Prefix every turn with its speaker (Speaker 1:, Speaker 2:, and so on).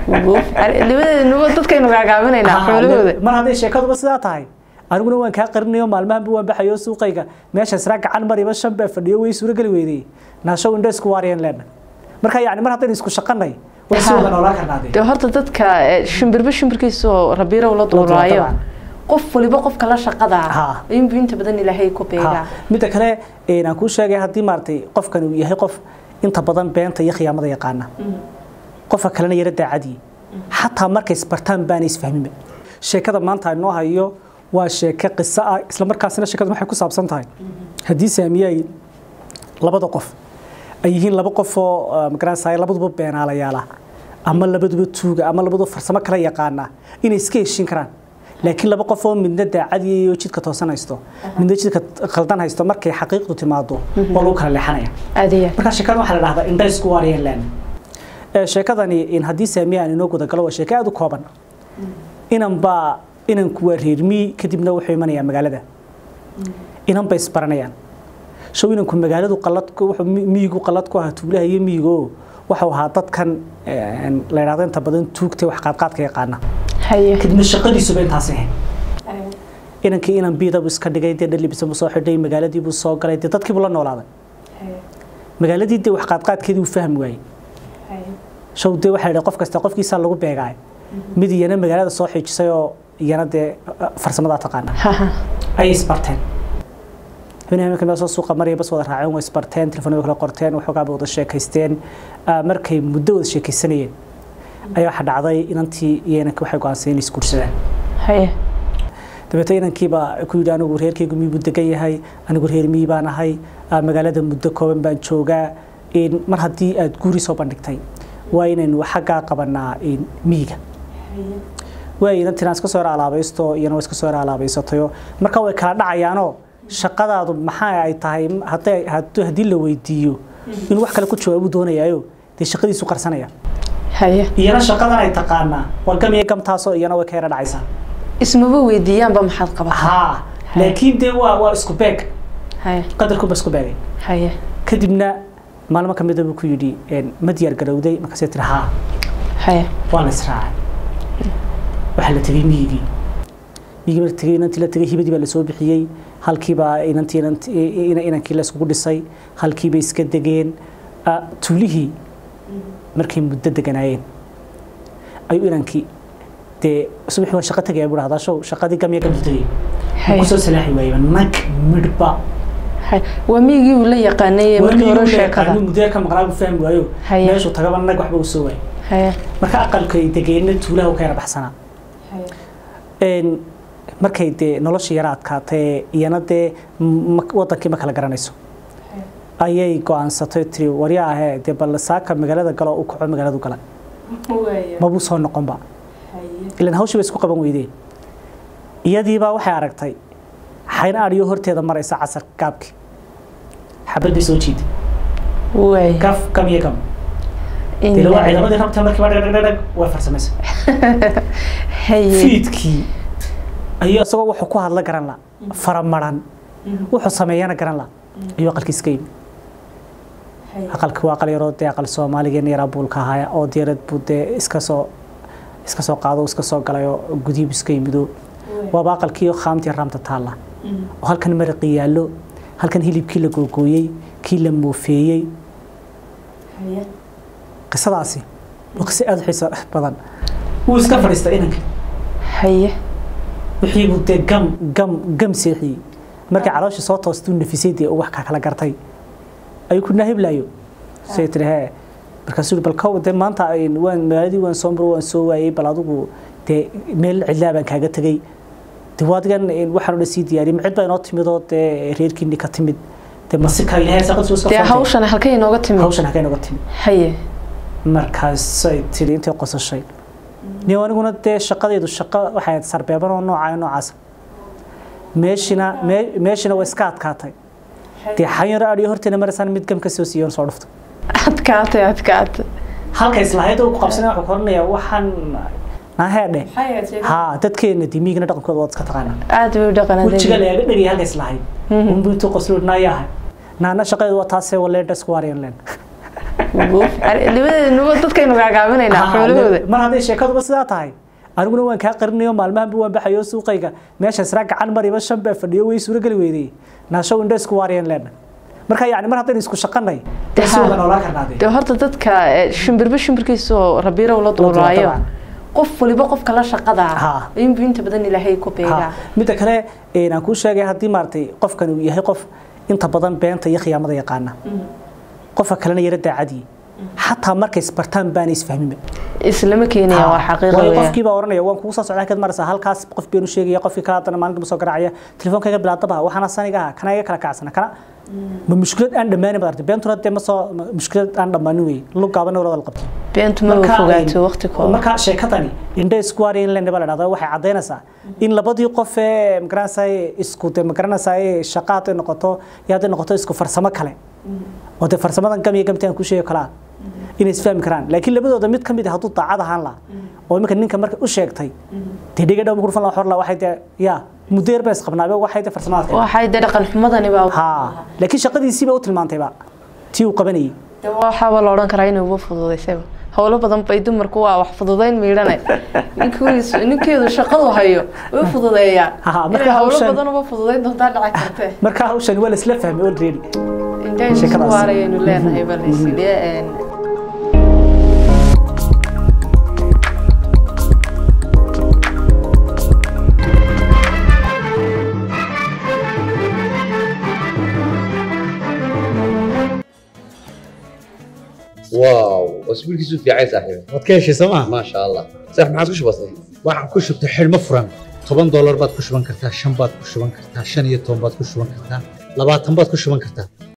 Speaker 1: labadeednuba dadkaynu gaagaabinaynaa xoolahooda
Speaker 2: mar hadday sheekaduba sidaa tahay aniguna waan kaa qarinayo maalmahanba waan baxayo suuqayga meesha israa gacan mariba shan baa fadhiyo way suurageli weydey naashow indho isku waariyeen leena marka yani mar haddaynu isku shaqanay way si wada noolaan karnaa dee
Speaker 1: dee horta dadka eh, shimbirba shimbirkiisoo rabiirow la duulaayo
Speaker 2: dabcan.
Speaker 1: qof waliba qofka la shaqada
Speaker 2: Ha.
Speaker 1: ayuunbu inta badan ilaahay ku beegaa
Speaker 2: midda kale een, aan kuu sheegay haddii maaragtay qofkan uu yahay qof inta badan beenta iyo khiyaamada yaqaana qofka kalena yara daacadii xataa markay isbartaan baana isfahminba sheekada maanta inoo hayo waa sheeke qiso ah isla markaasina sheekadu waxay ku saabsan tahay haddii saamiye ay labada qof ay yihiin laba qof oo ah, magaranaysaa labaduba beenaalayaala ama labaduba tuuga ama labaduba farsamo kala yaqaana inay iska heshin karaan laakiin laba qof oo midna daacadii iyo jidka toosan haysto midna jidka khaldan haysto markay xaqiiqdu timaado oo lagu kala leexanaya
Speaker 1: aad iyo aad
Speaker 2: marka sheekada waxaa la dhahdaa indha isku waariyeen leen ee sheekadani in haddii saamiye aan inoo guda galo waa sheeko aad u kooban inan baa inanku waa reermii kadibna wuxuu imanayaa magaalada inan bay isbaranayaan show inanku magaaladu qalad ku- wuxuu mi- miyigu qalad ku ahaa tuulaha iyo miyigo waxuu ahaa dadkan een, la yidhahdo inta badan tuugta wax qaadqaadka yaqaana
Speaker 1: haye
Speaker 2: kadibna shaqadiisuba intaas ahayd inankii inan biidabu iska dhigay dee dhalibisa buu soo xidhay magaaladii buu soo galay dee dadkii buu la noolaaday magaaladii dee wax qaadqaadkeedii uu fahmi waayey show dee waxaa yidhi qof kasta qofkiisaa lagu beegaay mid iyana magaalada soo xiijisay oo iyana dee farsamadaa taqaana
Speaker 1: haha
Speaker 2: ayay isbarteen habeenaha markay meel soo suuqa maraya bas wada raaceen way isbarteen telefoonada kala qorteen waxoogaa bay wada sheekaysteen Ah, markay muddo wada sheekaysanayeen ayaa waxaa dhacday inantii iyo inankii waxay go'aansadeen inay isguursadaan
Speaker 1: haye
Speaker 2: dabeetna inankiiba ku yidhi anigu reerkaygu miyuu degan yahay anigu reer miyi baan ahay ah, magaalada muddo kooban baan joogaa in mar haddii aad guuri soo bandhigtay waa inaynu xaggaa qabanaa in miyiga waa inantina iska soo yar alaabaysto iyana waa iska soo yar alaabaysatayo marka way kala dhacayaanoo shaqadaadu maxaa ay tahay hadday hadduu- haddii la weydiiyo inuu wax kale ku jawaabu doonayaayo dee shaqadiisu qarsanaya
Speaker 1: haye
Speaker 2: iyana shaqadan ay taqaanaa waa gam iyo gamtaasoo iyana way ka yara dhacaysaa
Speaker 1: ismaba weydiiyaanba maxaad qabataa
Speaker 2: haa laakiin dee waa waa isku beeg
Speaker 1: haye
Speaker 2: qadarkuba isku beegay
Speaker 1: haye
Speaker 2: kadibna maalmo ka mida buu ku yidhi een, ma diyaar garowday markaasay tiri haa
Speaker 1: haye
Speaker 2: waa la israacay waxaa la tegey miyigii miyigii marka tegey inantii la tegey hibadii baa lasoo bixiyey halkiibaa inantii inantii ina- inankii la iskugu dhisay halkiibay iska degeen Ah, tuulihii markay muddo deganaayeen ayuu inankii dee subaxii waa shaqo tegaya buu dhahdaa show shaqadii gamya gamtu tegey
Speaker 1: haye
Speaker 2: kusoo salaaxi waayeba nag midhba
Speaker 1: haye waa miyigii uu la yaqaanay markii hore sheekada
Speaker 2: muddo ka maqnaa buu fahmi waayo
Speaker 1: Haye.
Speaker 2: meeshuu tagaba nag waxba uu soo waayay
Speaker 1: haye
Speaker 2: marka aqalka ay degeenna tuulaha u ka yara baxsanaa een markay dee noloshii yara adkaatay iyana dee ma- wadankii ma kala garanayso ayay go-aansatay tiri waryaa ahee dee bal saaka magaalada galo u kaco magaaladu gala mabuu soo noqonba ilan hawshii bay isku qaban weydeen iyadiibaa waxay aragtay xayn adhiyo horteeda maraysa casar gaabkii xabadday soo jiiday
Speaker 1: waay
Speaker 2: gaf gam iyo gam dee waa ciidamadii rabta markiiba dhagdhagdhag way farsamaysa
Speaker 1: haye
Speaker 2: fiidkii ayuu isagoo wuxuu ku hadla garan la faramaran wuxuu sameeyana garan la ayuu aqalkii iska yimi aqalki waa aqal yaroo dee aqal soomaaligeena yaraa buulka ahaa oo diyaarad buu dee iska soo iska soo qaado iska soo galayoo gudihiibu iska yimido waaba aqalkii khaamtii raamta taalla oo halkan maraqii yaallo halkan hilibkii la googooyey kii la moofeeyey qisadaasi waa qiso aada u xiiso badan wuu iska fadhiistay inanka
Speaker 1: haye
Speaker 2: wixii buu dee gam gam gam seexiyey markii caloosha soo toostuu nafisay dee uu wax ka kala gartay ayuu ku naahiblaayo say tiri hee markaasuu yidhi bal kow dee maanta ayn- waan magaaladii waan soo maro waan soo waayey bal adigu dee meel cidlaa baan kaaga tegey dee waadigan waxaan o dhan sii diyaariyey ma cid baa inoo timid oo dee reerkiinni ka timid dee masika ilahay saaqadiisu iska
Speaker 1: dee
Speaker 2: furtay.
Speaker 1: hawshan halkay inooga timid
Speaker 2: hawshan halkay noga timid
Speaker 1: haye
Speaker 2: markaasay tiri intay qosashay nin aniguna dee shaqadeedu shaqo waxay ahayd sarbeeban oo nooca noocaasa meeshina mee- meeshina way iska adkaatay dee xanyaro adhiyo horteena maraysaan mid gam ka soo siiyoon soo dhufto
Speaker 1: adkaatay adkaatay
Speaker 2: halka islahayd oo ku qabsanaya wuxuu koranayaa waxaan naheedhe haa dadkeena dimiigna dhaqankooda waad iska taqaanaa
Speaker 1: aad bay u
Speaker 2: wejiga
Speaker 1: dhaqanadeen
Speaker 2: lagaga dhegay halka islahayd unbu intuu qoslo naayahay naana shaqadeedu waa taasee waleedha isku waaryan leen
Speaker 1: labadeednuba dadkaynu gaagaabinaynaa xoolahooda
Speaker 2: mar hadday sheekaduba sidaa tahay aniguna waan kaa qarinayo maalmahanba waan baxayo suuqayga meesha israa gacan mariba shan baa fadhiyo way suurageli weydey naashow indho isku waariyeen leena marka yani mar haddaynu isku shaqanay dee si wada noolaan karnaade
Speaker 1: dee horta dadka eh, shimbirba shimbirkiisa oo rabiirow la duulaayo
Speaker 2: dabcan.
Speaker 1: qof waliba qofka la shaqada
Speaker 2: Ha.
Speaker 1: inbu inta badan ilaahay ku beegaa
Speaker 2: midda kale een, aan kuu sheegay haddii maaragtay qofkan uu yahay qof inta badan beenta iyo khiyaamada yaqaana qofka kalena yara daacadii xataa markay isbartaan baana isfahminba
Speaker 1: islama keenaya waa xaqiiqo
Speaker 2: waayo
Speaker 1: weeyaan.
Speaker 2: qofkii baa oranaya waan kugu soo socdaa kad maraysaa halkaas qof beenu sheegaya qofkii kala haddana maalinta soo garaacaya telefoonkayga bilaadaba waxaana saniga ah kana iga kala kacsana kana ma mushkilad aan dhammaanin baad artay beentuna dee ma soo ma- mushkilad aan dhammaanin wey lug gaaban wala wada qabto
Speaker 1: beentu ma
Speaker 2: Marka,
Speaker 1: fogaato
Speaker 2: een,
Speaker 1: waqti kooban
Speaker 2: marka sheekadani indhe isku waari in lendaba la dhahdo waxay caddaynaysaa in labadii qof ee magaranaysaay isku de magaranaysaay shaqa hadday noqoto iyo hadday noqoto isku farsamo kale oo dee farsamadan gam iyo gamti aan ku sheegi kalaa inay isfahmi karaan laakiin labadooda mid ka mid ah hadduu daacad ahaan lahaa oo iminka ninka marka u sheegtay dee dhiga dhow kurfan la xorla waxay dee ya muddo yar baa isqabnaabe waxay dee farsamadaas
Speaker 1: waxay dee dhaqan xumadani baa
Speaker 2: ha laakiin shaqadiisiiba u tilmaantayba tii uu qabanayay
Speaker 1: Dee waxaaba la odhan karaa inuu uba fududaysayba howlo badan bay dumarku waa wax fududayn miidhane ninkiisu ninkeedu shaqadu hayo way fududeeyaan
Speaker 2: Ha, ha, marka
Speaker 1: Inay howlo
Speaker 2: hawshan-
Speaker 1: badan uba fududayn doontaa dhici kartee
Speaker 2: marka hawshan waa la isla fahmay already
Speaker 1: intaynu isku
Speaker 2: Sheekadaas.
Speaker 1: waarayaynu leenahay bal sidee een
Speaker 3: واو اسبوعك في عايز صاحبي
Speaker 4: waad ka heshay sooma
Speaker 3: ما شاء الله صح ما عاد وش بصير
Speaker 4: waxaan ku shubtay xidhmo furan toban doolar baad ku shuban kartaa shan baad ku shuban kartaa shan iyo toban baad ku shuban kartaa labaatan baad ku shuban kartaa